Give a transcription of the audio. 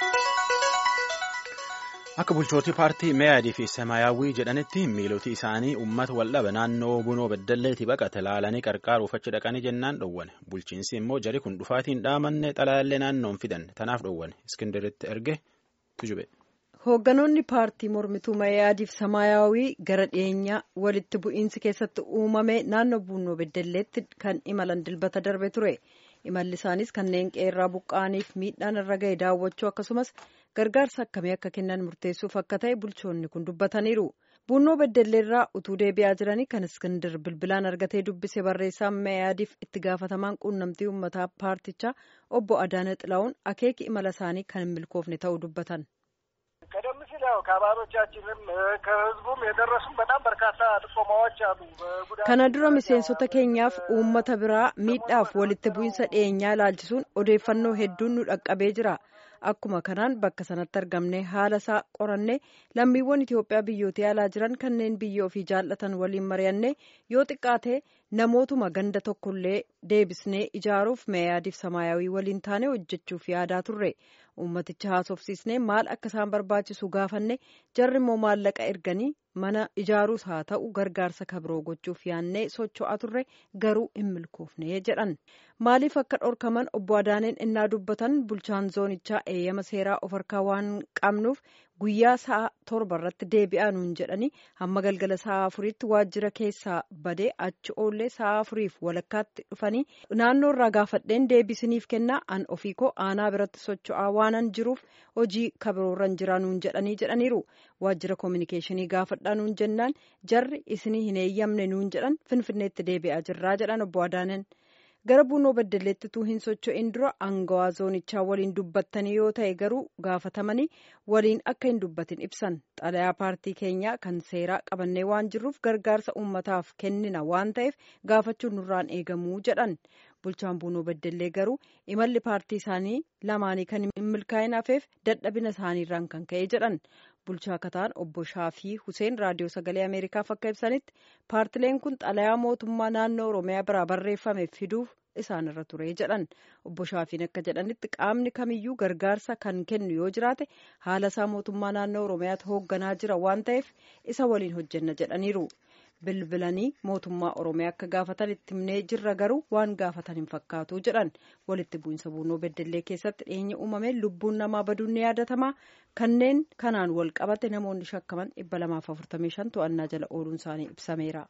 Akka bulchootii paartii Meeyaadii fi Semaayyaawwii jedhanitti miiloti isaanii uummata waldhaba naannoo bunoo beddalleetii baqate laalanii qarqaaruuf achi dhaqanii jennaan dhowwane. Bulchiinsi immoo jari kun dhufaatiin dhaamanne xalayaallee naannoon fidan tanaaf dhowwane. Iskindiritti erge tujube. Hoogganoonni paartii mormituu Meeyaadii fi Semaayyaawwii gara dhiyeenya walitti bu'iinsi keessatti uumame naannoo bunoo beddalleetti kan imalan dilbata darbe ture. Imalli isaanis kanneen qeerraa buqqa'aniif miidhaan irra ga'e daawwachuu akkasumas gargaarsa akkamii akka kennan murteessuuf akka ta'e bulchoonni kun dubbataniiru. Bunnoo beddelleerraa utuu deebi'aa jiranii kan iskindir bilbilaan argatee dubbise barreessaa meeyaadiif itti gaafatamaan quunnamtii uummataa paartichaa obbo Adaana Xilaa'uun akeeki imala isaanii kan hin milkoofne ta'uu dubbatan. ቀደም ሲል ያው ከአባሎቻችንም ከህዝቡም የደረሱም በጣም በርካታ ጥቆማዎች አሉ። kana dura miseensota keenyaaf uummata biraa miidhaaf walitti bu'iinsa dhiyeenyaa ilaalchisuun odeeffannoo hedduun nu dhaqqabee jira. Akkuma kanaan bakka sanatti argamne haala isaa qoranne lammiiwwan Itoophiyaa biyyootii alaa jiran kanneen biyya ofii jaallatan waliin mari'anne yoo xiqqaate namootuma ganda tokkollee deebisnee ijaaruuf meeyaadiif samaayawii waliin taane hojjechuuf yaadaa turre. Uummaticha haasofsiisnee maal akka isaan barbaachisu gaafanne jarri immoo maallaqa erganii mana ijaaruus haa ta'u gargaarsa kabiroo gochuuf yaannee socho'aa turre garuu hin milkoofne jedhan. Maaliif akka dhorkaman obbo Adaaneen innaa dubbatan bulchaan zoonichaa eeyyama seeraa of harkaa waan qabnuuf guyyaa sa'a torba irratti deebi'aa nuun jedhanii hamma galgala sa'a afuriitti waajjira keessaa badee achi oollee sa'a afuriif walakkaatti dhufanii naannoo irraa gaafadheen deebisiniif kennaa an ofii koo aanaa biratti socho'aa waanan jiruuf hojii kabiroorra jiraa nuun jedhanii jedhaniiru waajjira koominikeeshinii gaafadhaa nuun jennaan jarri isinii hin eeyyamne nuun jedhan finfinneetti deebi'aa jirraa jedhan obbo Adaaneen. gara bunoo beddelleetti utuu hin socho'in dura aangawaa zoonichaa waliin dubbattanii yoo ta'e garuu gaafatamanii waliin akka hin dubbatin ibsan xalayaa paartii keenyaa kan seeraa qabannee waan jirruuf gargaarsa uummataaf kennina waan ta'eef gaafachuun nurraan eegamuu jedhan bulchaan bunoo beddellee garuu imalli paartii isaanii lamaanii kan hin milkaa'in hafeef dadhabina isaaniirraan kan ka'e jedhan bulchaa kataan obbo Shaafii Huseen raadiyoo sagalee Ameerikaaf akka ibsanitti paartileen kun xalayaa mootummaa naannoo Oromiyaa biraa barreeffame fiduuf isaan irra ture jedhan obbo Shaafiin akka jedhanitti qaamni kamiyyuu gargaarsa kan kennu yoo jiraate haala isaa mootummaa naannoo Oromiyaatti hoogganaa jira waan ta'eef isa waliin hojjenna jedhaniiru. bilbilanii mootummaa oromiyaa akka gaafatan itti himnee jirra garuu waan gaafatan hin fakkaatu jedhan walitti bu'iinsa bunoo beddellee keessatti dhiyeenya uumame lubbuun namaa baduun ni yaadatama kanneen kanaan wal qabate namoonni shakkaman dhibba lamaaf afurtamii shan to'annaa jala ooluun isaanii ibsameera.